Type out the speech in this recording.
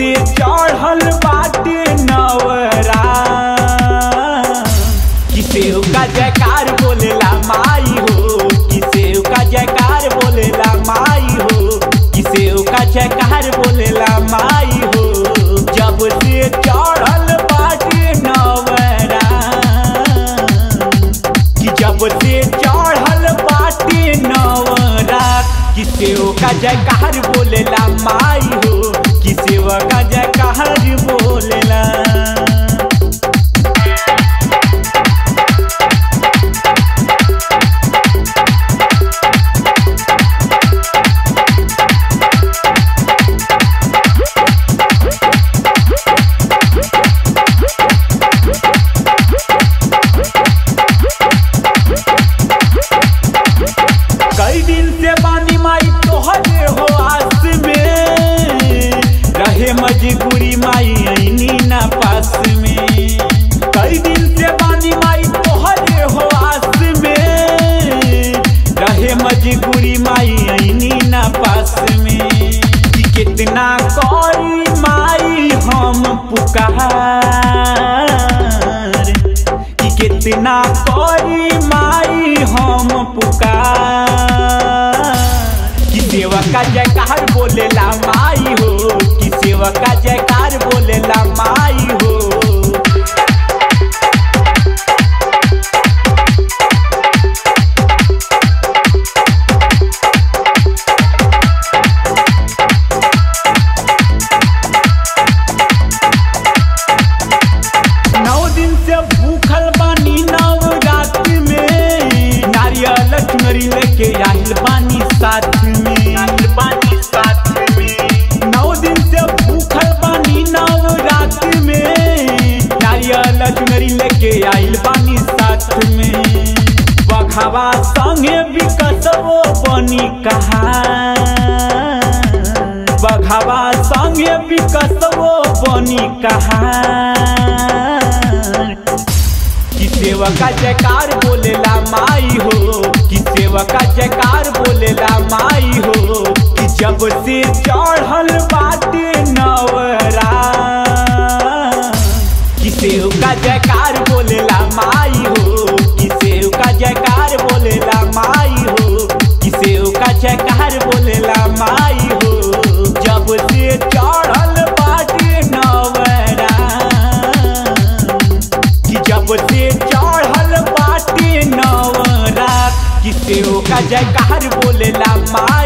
से चढ़ल बाटे नवरा किसेव का जयकार बोलेला माई हो किसेव का जयकार बोलेला माई हो किसेव का जयकार बोलेला माई हो जब से चढ़ल बाटे नवरा कि जब से चढ़ल बाटे नवरा किसेव का जयकार बोलेला माई हो किसेव का जयकार बोलेला कई दिन से बानी माई तोहरे हो आस में रहे मजबूरी माई ऐनी ना पास में कई दिन से बानी माई तोहरे हो आस में रहे मजबूरी माई ऐनी ना पास में कि कितना कोई माई हम पुकार कि कितना कोई माई हम पुकार कि सेवा का जयकार बोलेला माई हो कि सेवा का जयकार बोलेला माई हो नौ दिन से भूखल बानी नव रात में नारियल चुनरी लेके आइल बानी साथ में आइल बानी साथ में नौ दिन से भूखल बानी नव रात में नारियल चुनरी लेके आइल बानी साथ में बघावा संगे विकसवो बनी कहा बघावा संगे विकसवो बनी कहा कि सेवा का जयकार बोलेला माई हो कि सेवा का जयकार बोलेला माई हो कि जब से चढ़ल बाटे नवरा कि सेव का जयकार बोलेला माई हो कि सेव का जयकार बोलेला माई हो कि सेव का जयकार बोलेला माई हो जब से चढ़ल बाटे नवरा कि जब से चढ़ल बाटे नवरात कि सेव का जयकार बोलेला माँ